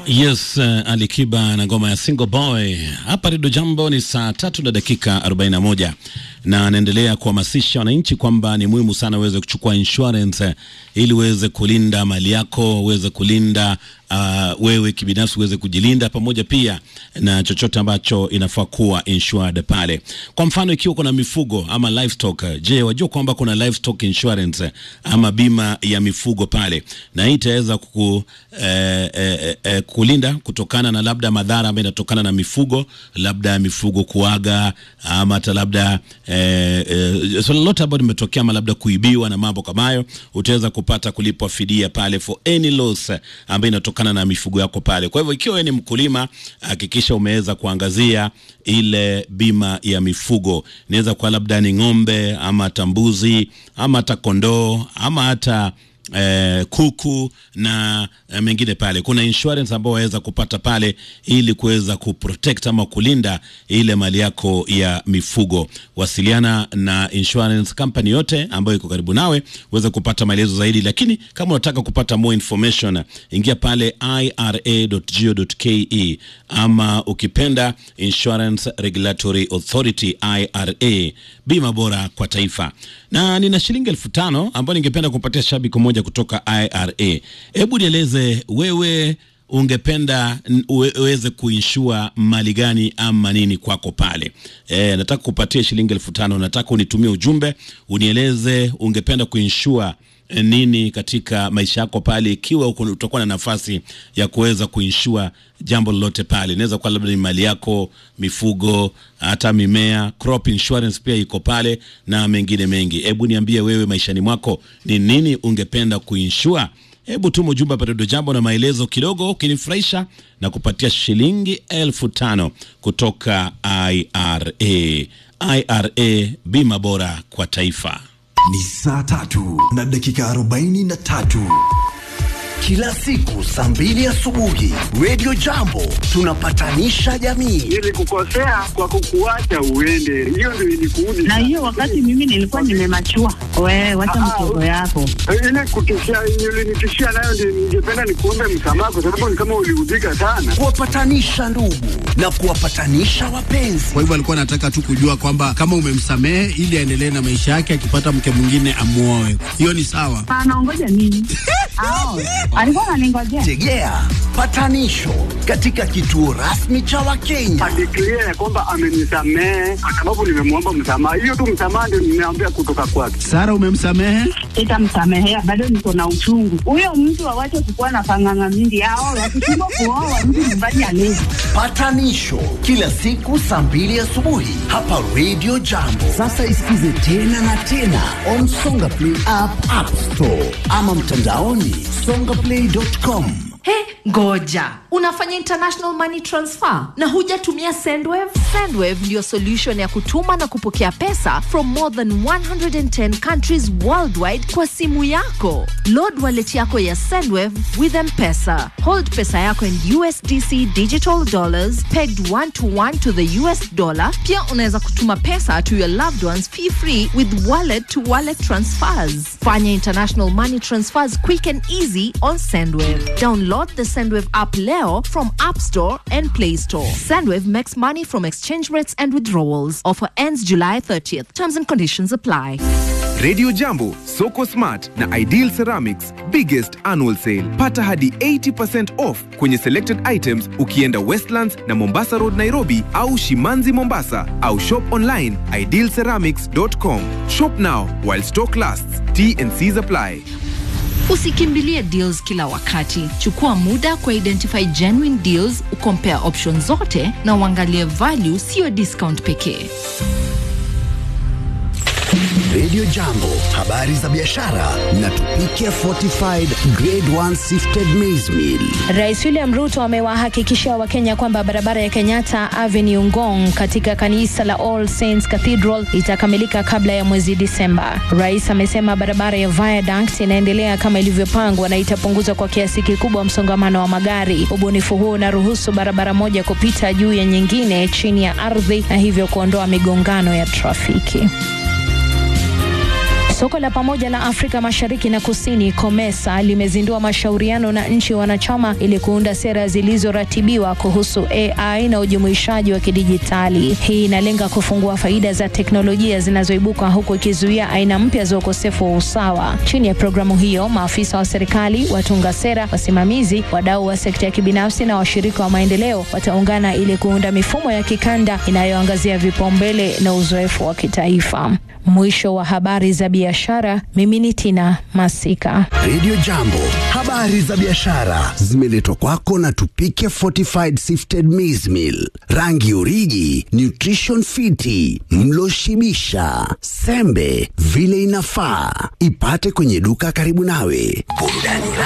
Yes, uh, Alikiba na ngoma ya Single Boy hapa Redio Jambo. Ni saa tatu na dakika 41 na anaendelea kuhamasisha wananchi kwamba ni muhimu sana uweze kuchukua insurance eh, ili uweze kulinda mali yako, uweze kulinda uh, wewe kibinafsi uweze kujilinda, pamoja pia na chochote ambacho inafaa kuwa insured pale. Kwa mfano, ikiwa kuna mifugo ama livestock, je, wajua kwamba kuna livestock insurance eh, ama bima ya mifugo pale, na hii itaweza kuku eh, eh, eh, kulinda kutokana na labda madhara ambayo inatokana na mifugo, labda mifugo kuaga ama hata labda eh, eh, swala lolote ambalo limetokea ama labda kuibiwa na mambo kama hayo, utaweza kupata kulipwa fidia pale for any loss ambayo inatokana na mifugo yako pale. Kwa hivyo ikiwa wewe ni mkulima, hakikisha umeweza kuangazia ile bima ya mifugo. Inaweza kuwa labda ni ng'ombe ama hata mbuzi ama hata kondoo ama hata eh, kuku na eh, mengine pale. Kuna insurance ambao waweza kupata pale ili kuweza kuprotect ama kulinda ile mali yako ya mifugo. Wasiliana na insurance company yote ambayo iko karibu nawe uweze kupata maelezo zaidi, lakini kama unataka kupata more information, ingia pale ira.go.ke ama ukipenda Insurance Regulatory Authority IRA, bima bora kwa taifa. Na nina shilingi elfu tano ambayo ningependa kumpatia shabiki mmoja kutoka IRA. Hebu nieleze wewe ungependa n- uwe- uweze kuinshua mali gani ama nini kwako pale. E, nataka kupatia shilingi elfu tano. Nataka unitumie ujumbe unieleze ungependa kuinshua eh, nini katika maisha yako pale, ikiwa uko- utakuwa na nafasi ya kuweza kuinshua jambo lolote pale. Inaweza kuwa labda ni mali yako, mifugo, hata mimea. Crop insurance pia iko pale na mengine mengi. Hebu niambie wewe, maishani mwako ni nini ungependa kuinshua? Hebu tuma ujumbe hapa Redio Jambo na maelezo kidogo, ukinifurahisha na kupatia shilingi elfu tano kutoka IRA. IRA, bima bora kwa taifa. Ni saa tatu na dakika arobaini na tatu kila siku saa mbili asubuhi Radio Jambo tunapatanisha jamii. Nilikukosea kwa kukuacha uende, hiyo ndio ilikuudi. na hiyo wakati mimi nilikuwa nimemachua. Wewe wacha Ah, mtoto yako. ile kutishia, ulinitishia nayo ndio ningependa nikuombe msamaha, kwa sababu ni kama uliudhika sana. Kuwapatanisha ndugu na kuwapatanisha wapenzi. Kwa hivyo alikuwa anataka tu kujua kwamba kama umemsamehe ili aendelee na maisha yake, akipata mke mwingine amuoe. Hiyo ni sawa. Anaongoja nini? Ao, alikuwa ananingojea. Tegea patanisho katika kituo rasmi cha Wakenya. Adeklia ya kwamba amenisamehe kwa sababu nimemwomba msamaha. Hiyo tu msamaha ndio nimeambia kutoka kwake. Sara, umemsamehe? Sitamsamehea, bado niko na uchungu. Huyo mtu awache kukuwa na panganga mingi. Ao, wakishindwa kuoa mtu nyumbani alezi. Patanisho kila siku saa mbili asubuhi hapa Radio Jambo. Sasa isikize tena na tena on Songa Play app, App Store ama mtandaoni songaplay.com. He, ngoja unafanya international money transfer na hujatumia sendwave sendwave ndiyo solution ya kutuma na kupokea pesa from more than 110 countries worldwide kwa simu yako load wallet yako ya sendwave with mpesa hold pesa yako in usdc digital dollars pegged one to one to the us dollar pia unaweza kutuma pesa to your loved ones fee free with wallet to wallet transfers fanya international money transfers quick and easy on sendwave download the sendwave app leo from app store and play store sendwave makes money from exchange rates and withdrawals offer ends july 30th terms and conditions apply Radio Jambo, Soko Smart na Ideal Ceramics biggest annual sale. Pata hadi 80% off kwenye selected items ukienda Westlands na Mombasa Road Nairobi au Shimanzi Mombasa au shop online idealceramics.com. Shop now while stock lasts. T and C's apply. Usikimbilie deals kila wakati. Chukua muda kwa identify genuine deals, ukompare options zote na uangalie value, sio discount pekee. Radio Jambo, habari za biashara na tupike fortified grade 1 sifted maize meal. Rais William Ruto amewahakikishia Wakenya kwamba barabara ya Kenyatta Avenue Ngong katika kanisa la All Saints Cathedral itakamilika kabla ya mwezi Disemba. Rais amesema barabara ya Viaduct inaendelea kama ilivyopangwa na itapunguza kwa kiasi kikubwa msongamano wa magari. Ubunifu huo unaruhusu barabara moja kupita juu ya nyingine chini ya ardhi na hivyo kuondoa migongano ya trafiki. Soko la pamoja la Afrika Mashariki na Kusini COMESA limezindua mashauriano na nchi wanachama ili kuunda sera zilizoratibiwa kuhusu AI na ujumuishaji wa kidijitali. Hii inalenga kufungua faida za teknolojia zinazoibuka huku ikizuia aina mpya za ukosefu wa usawa. Chini ya programu hiyo, maafisa wa serikali, watunga sera, wasimamizi, wadau wa sekta ya kibinafsi na washirika wa maendeleo wataungana ili kuunda mifumo ya kikanda inayoangazia vipaumbele na uzoefu wa kitaifa. Mwisho wa habari za biashara. Mimi ni Tina Masika. Radio Jambo, habari za biashara zimeletwa kwako na Tupike Fortified Sifted Maize Meal, rangi uriji, nutrition fiti, mlo shibisha, sembe vile inafaa. Ipate kwenye duka karibu nawe. Burudani